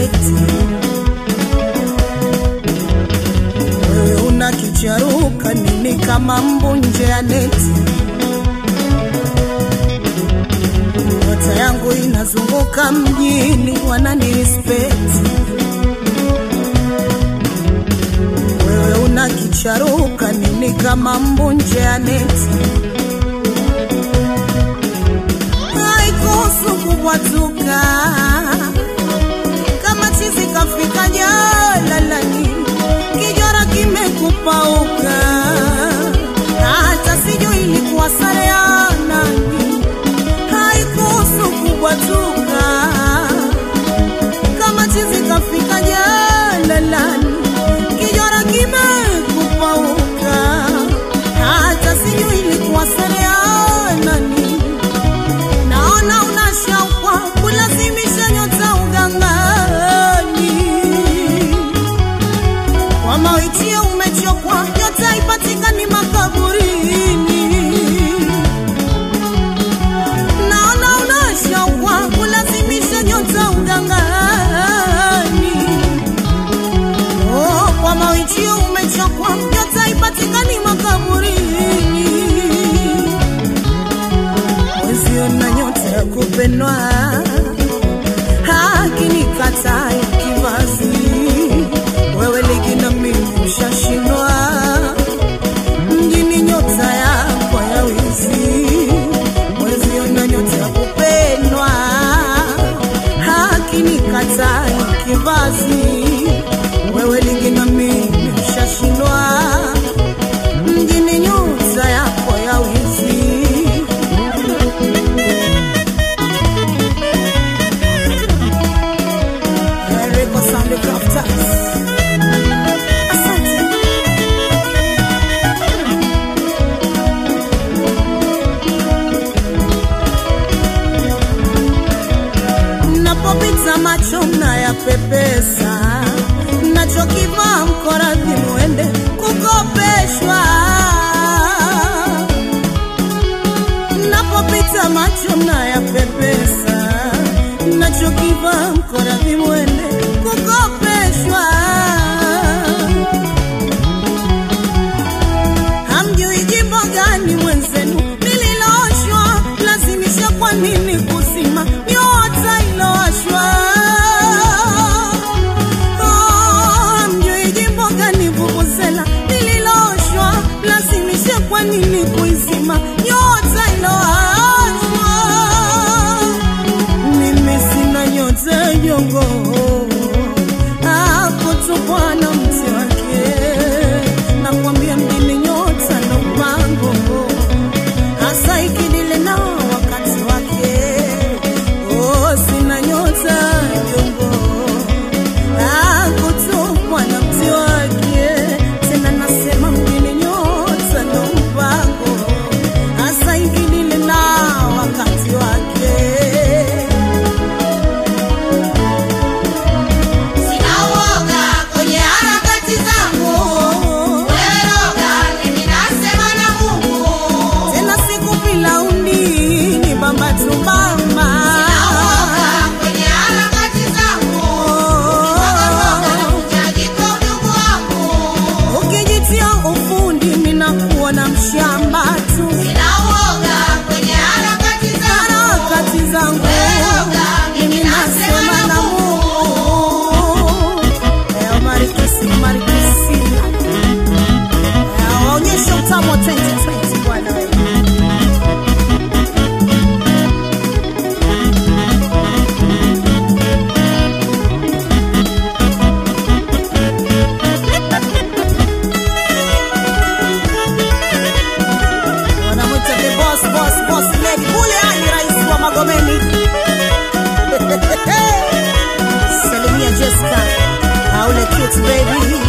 respect. Wewe una kicharuka nini kama mbu nje ya neti? Nyota yangu inazunguka mjini, wanani respect. Wewe una kicharuka nini kama mbu nje ya neti? haikuhusu kubwatuka kama chizi kafika jalalani, kijora kimekupauka, hata sijui ilikuwa sare ya nani. Haikuhusu kubwatuka kama chizi kafika jalalani, kijora kimekupauka, hata sijui ilikuwa sare ya nani. Naona unashauka kulazimisha nyota ugangani, kwa mawitio umechokwa, nyota haipatikani makaburini. Naona unashauka kulazimisha nyota ugangani, oh, kwa mawitio umechokwa, nyota haipatikani makaburini mwezio na nyota ya kupendwa hakinikata kivazi wewe ligi na mimi ushashindwa mjini nyota yako ya wizi mwezio na nyota ya kupendwa hakinikata kivazi wewe ligi na mimi ushashindwa mjini nyota yako ya wizi Enrico Sandy Craftas. Asante. Napopita macho mnayapepesa, nachokivaa mkoradhi muende kukopeshwa. Napopita macho mnayapepesa, nachokivaa mkoradhi muende kukopeshwa. Hamjui jimbo gani mwenzenu lililooshwa, lazimisha kwa nini kuzima nyota ilowashwa? Oh, hamjui jimbo gani vuvuzela lililooshwa, lazimisha kwa nini kuizima nyota ilowashwa? Mimi sina nyota jongo hapo tu Bwana mti wake, nakwambia mjini nyota na mpango hasa ikidile na wakati wake. Oh, sina nyota jongo hapo tu Bwana mti wake, tena nasema mjini nyota na mpango hasa ikidile na wakati wake. Sina uoga kwenye harakati zangu, wewe roga, mimi nasema na Mungu. tena siku pilaundi ni bamba tu bamba Sina uoga kwenye harakati zangu, roga roga, nakujaji kwa udugu wangu. ukijitia ufundi minakuwa na mshamba tu Sina uoga kwenye harakati zangu, harakati zangu wewe roga, mimi nasema na Mungu. Leo marikisi marikisi Leo waonyeshe utamu wa 2020 bwana wewe. wanamwita the boss boss boss lady kule ani rais wa Magomeni salimia Jessica aule cute baby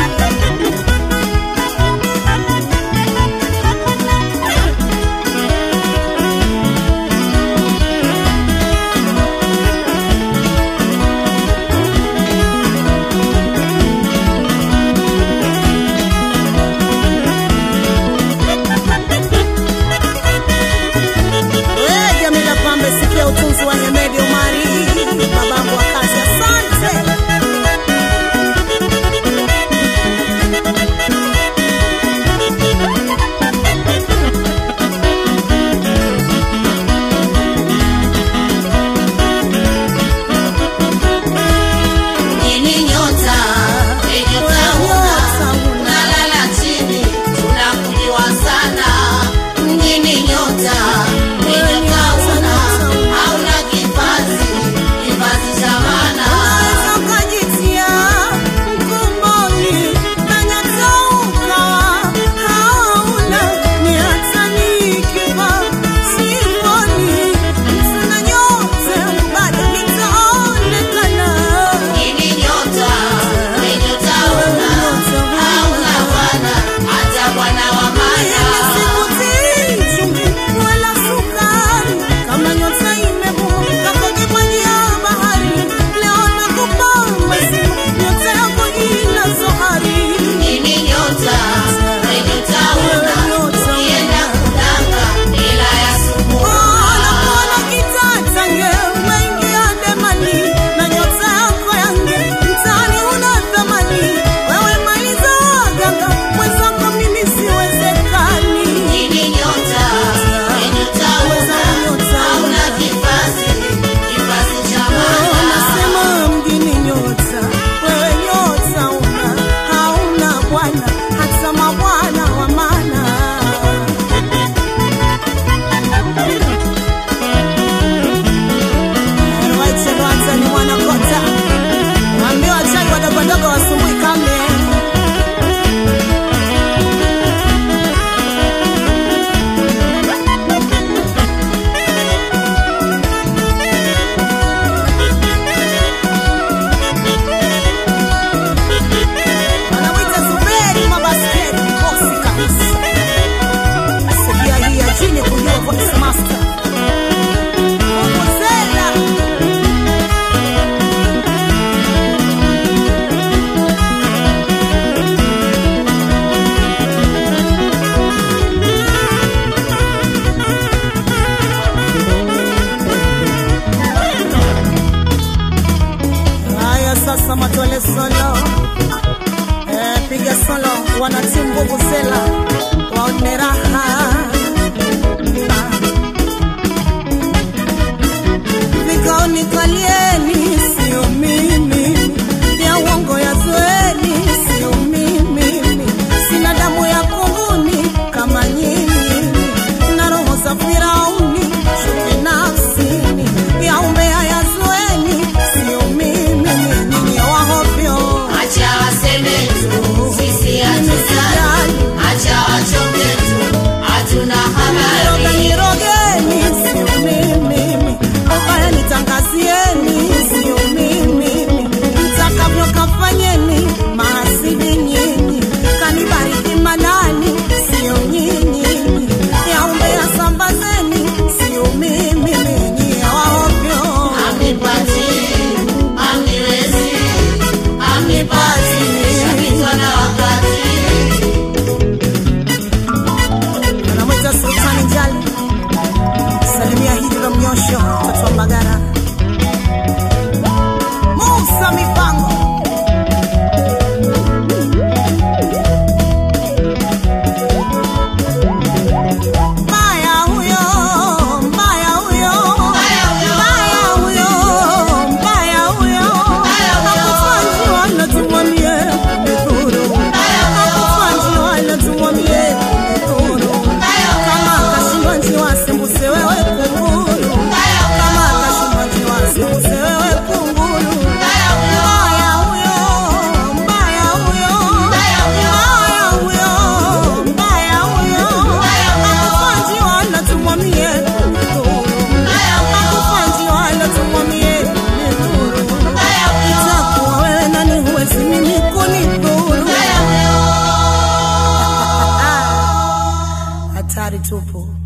We Jamila Pambe, sikia utunzi wa Hemedi Omari, babangu wa kazi. Asante sasa matole solo eh, piga solo wanatimu nguvu sela waone raha vikaoni kalieni sio mimi ya uongo ya zoeni sio mimi sina damu ya kunguni kama nyinyi na roho za firauni chuki nafsini ya umbea ya zoeni sio mimi nyinyi wahovyo Acha waseme tu, sisi hatujali. Acha wachonge tu, hatuna Niroga habari. nirogeni sio mimi ubaya nitangazieni sio mimi mtakavyo kafanyeni maasidi nyinyi kanibariki manani sio nyinyi yaumbea sambazeni sio mimi nyinyi waovyo Amnipati, amniwezi, amnipati, shapitwa na wakati. anamwita sultani njali salimia hijra mnyosho mtoto wa mbagara musa mipango mbaya huyo mbaya huyo Mbaya huyo. mbaya huyo mbaya huyo Mbaya huyo. hakufanyi wala tumwambie kumidhuru hakufanyi wala tumwambie kumidhuru kama akashindwa njiwa sembuse wewe kunguru kama akashindwa njiwa sembuse wewe kunguru mbaya huyo mbaya huyo mbaya huyo mbaya huyo hakufanyi wala tumwambie kumidhuru hakufanyi wala tumwambie kumidhuru itakuwa wewe nani huwezi mimi kunidhuru hatari tupu